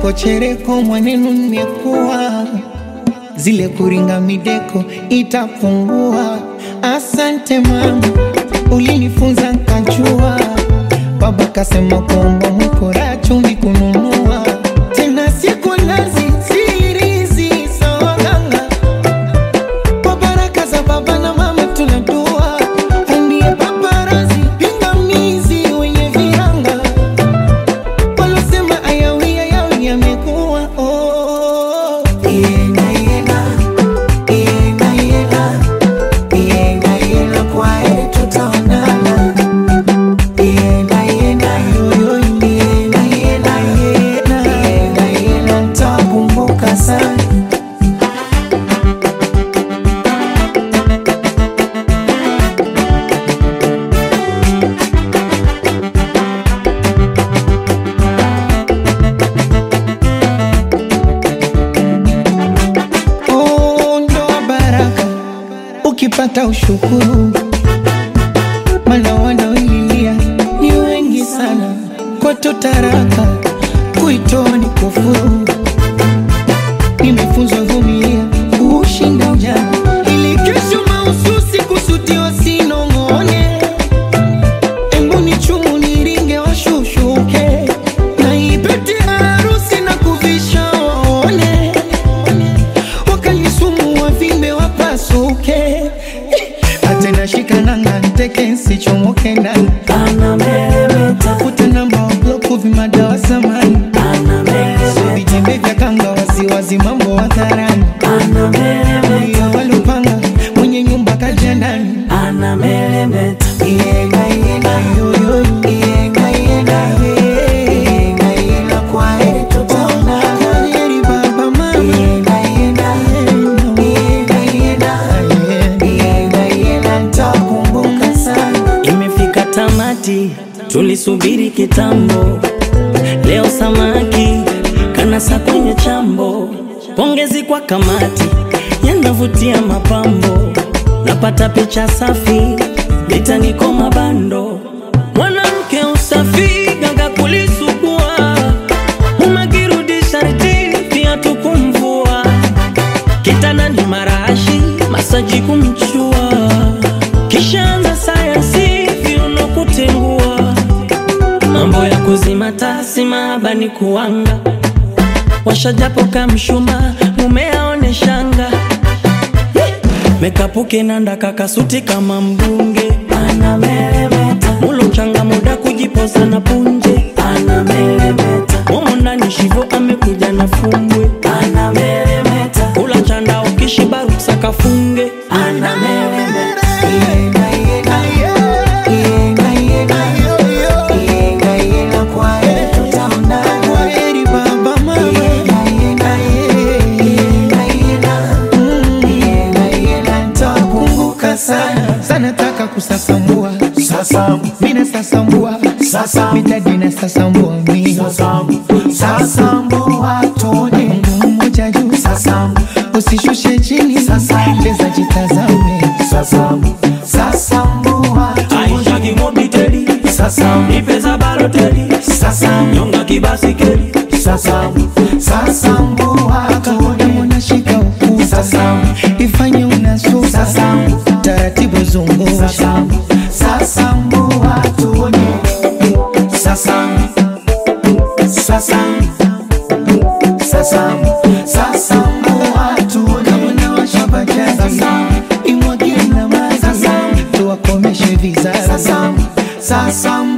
chereko chereko mwanenu nimekuwa zile kuringa mideko itapungua. Asante mama, ulinifunza nkajua. Baba kasema kuomba mkora chumvi kununua tena siku nazi sirizi sawaganga kwa baraka za baba na mama tunadua andie paparazi pingamizi wenye viranga walosema ayawi ayawi yamekuwa oh. Yenga, yenga, yenga, yenga, yenga, yenga, kwa heri tutaonana. Yenga, yenga, yo, yo, yenga, yenga, yenga, yenga, yenga, nitakumbuka sana Oh, ndoa baraka ukipata ushukuru, mana wanaoililia ni wengi sana. Kwetu taraka kuitoa ni kufuru. Nimefunzwa vumilia kushinda ujana, ili kesho mahususi kusudiwa sinong'one. Embu ni chumu niringe washushuke, na ipete harusi na kuvisha waone wakalisumu wavimbe wapasuke atena shikananga nteke nsichomoke ndani tafuta namba wabloku vimadawa samani vijembe vya kanga wasiwazi mambo hadharani iyo walupanga mwenye nyumba kaja ndani Yenga, yenga, yo, yo, yo. Yenga, yenga, ye. Yenga, yenga, kwa heri tutaonana. Kwa heri baba, mama. Yenga, yenga, yenga, yenga, yenga, yenga, nitakumbuka sana. Imefika tamati, tulisubiri kitambo. Leo samaki kanasa kwenye chambo. Pongezi kwa kamati, yanavutia mapambo. Napata picha safi, litaniko mabando. Mwanamke usafi, ganga kulisugua. Umekirudi sharti, viatu kumvua. Kitanda ni marashi, masaji kumchua. Kishaanza sayansi, viuno kutengua. Mambo ya kuzima tasi, mahaba ni kuanga. Washajapo kamshuma, mume aone shanga. Mekapuke nanda kakasuti kama mbunge. Mulo changa muda kujipoza na punje. Momo ndani shivo amekuja na fumbwe. Kula chanda ukishiba ruksa kafunge. Yenga, yenga, yenga, yenga, yenga, yenga, kwa heri tutaonana. Kwa heri baba, mama. Yenga, yenga, yenga, yenga, yenga, yenga, nitakumbuka sana sana taka kusasambua Sasambu, mina sasambua sasambu, mitadina sasambua mi sasambu, sasambu watone. Mungu mmoja juu Sasambu, usishushe chini Sasambu. leza jitazame sasambu, sasambu watone. Aisha kimobiteli. Sasambu, Ipeza baloteli. sasambu, Nyonga kibasikeli. sasambu, sasambu watone. Mwana shika ukuta Sasambu, ifanye unasusa Sasambu. taratibu zungusha sasambu, sasambu watone. Sasambu, sasambu, sasambu, sasambu watone. Kamwana washabajaji Sasambu. imwagie na maji Sasambu. tuwakomeshe vizazi Sasambu, sasambu